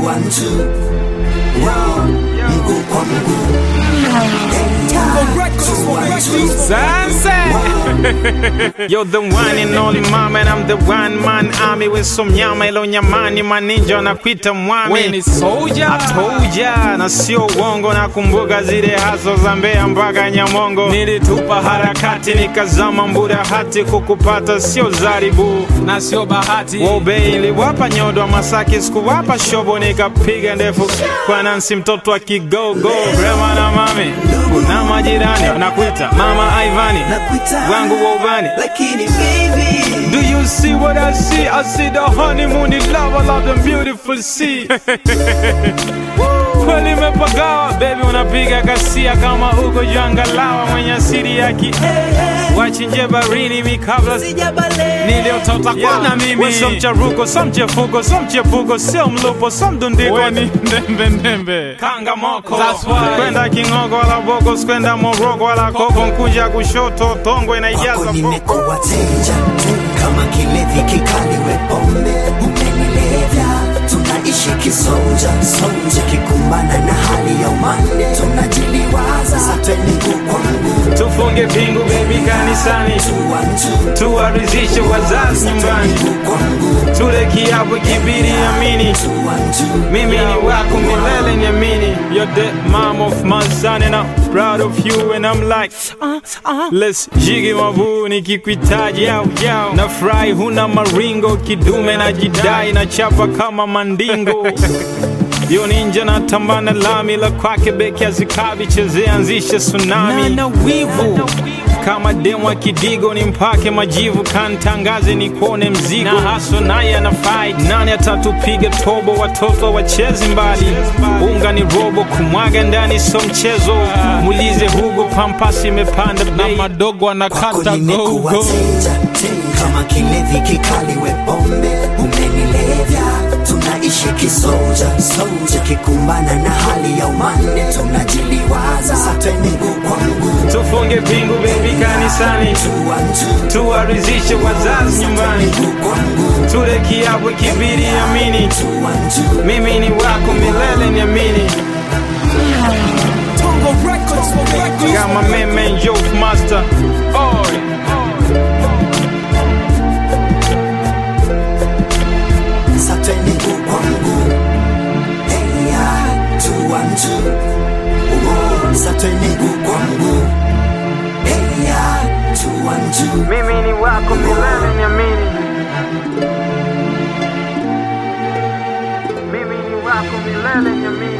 one two, yo, mguu kwa mguu. Two one two. Sunset. You're the one and only mama and I'm the one man army with some nyama ilo nyamani maninja wanakuita mwami We ni soldier. Atoja na sio uongo nakumbuka zile haso za Mbeya mpaka Nyamongo nilitupa harakati nikazama mbura hati kukupata sio zaribu na sio bahati Wobe iliwapa nyodo wa Masaki sikuwapa shobo nikapiga ndefu kwa Nancy mtoto wa kigogo Rema na mami na majirani wanakuita mama Ivani Nakuita wangu wa ubani lakini baby Do you see what I see? I see the honeymoon in love, I love the beautiful sea. Kweli imepagawa baby, unapiga kasia kama uko jangalawa mwenye asili ya ki wachinje barini mikabla sijabale niliotota kwana mimi so mcharuko so mchefuko so mchepuko sio mlupo so mdundiko weni ndembe ndembe kanga moko That's why. kwenda kingogo wala boko sikwenda moroko wala koko nkuja kushoto tongo inaijaza kwako boko nimekuwa teja kama kilevi kikali we pombe umenilevya tunaishi kisoja soja kikumbana na hali ya umande tunajiliwaza satwe mguu kwa mguu tufunge pingu baby kanisani Two one two. tuwarizishe wazazi nyumbani Mguu kwa mguu tule kiapo kibiri amini Two one two. mimi ni wako milele niamini you're the mom of my son and I'm proud of you and I'm like uh, uh, let's jigi mabu nikikuitaji yao yao na fry huna maringo kidume na jidai na chapa kama mandingo yo ninja na tambana lami la kwake beki azikabi chezea anzishe tsunami na wivu kama demo kidigo ni mpake majivu kantangaze ni kuone mzigo na haso naye ana fight nani atatupiga tobo watoto wachezi mbali unga ni robo kumwaga ndani so mchezo mulize hugo pampasi imepanda na bei madogo Kwako anakata nimekuwa gogo teja kama kilevi kikali we pombe umenilevya tunaishi kisoja soja kikumbana na hali ya umande tunajiliwaza satwe mguu kwa mguu tufunge pingu bebi kanisani Two one two. tuwarizishe wazazi nyumbani Mguu kwa mguu tule kiapo kibiri amini Two one two. mimi ni wako milele niamini Got my man, man, Joke Master. Oi. Satwe mguu kwa mguu Hey ya Two one two. Oh, Satwe mguu kwa mguu Hey ya Two one two. Mimi ni wako milele niamini. Mimi ni wako milele niamini.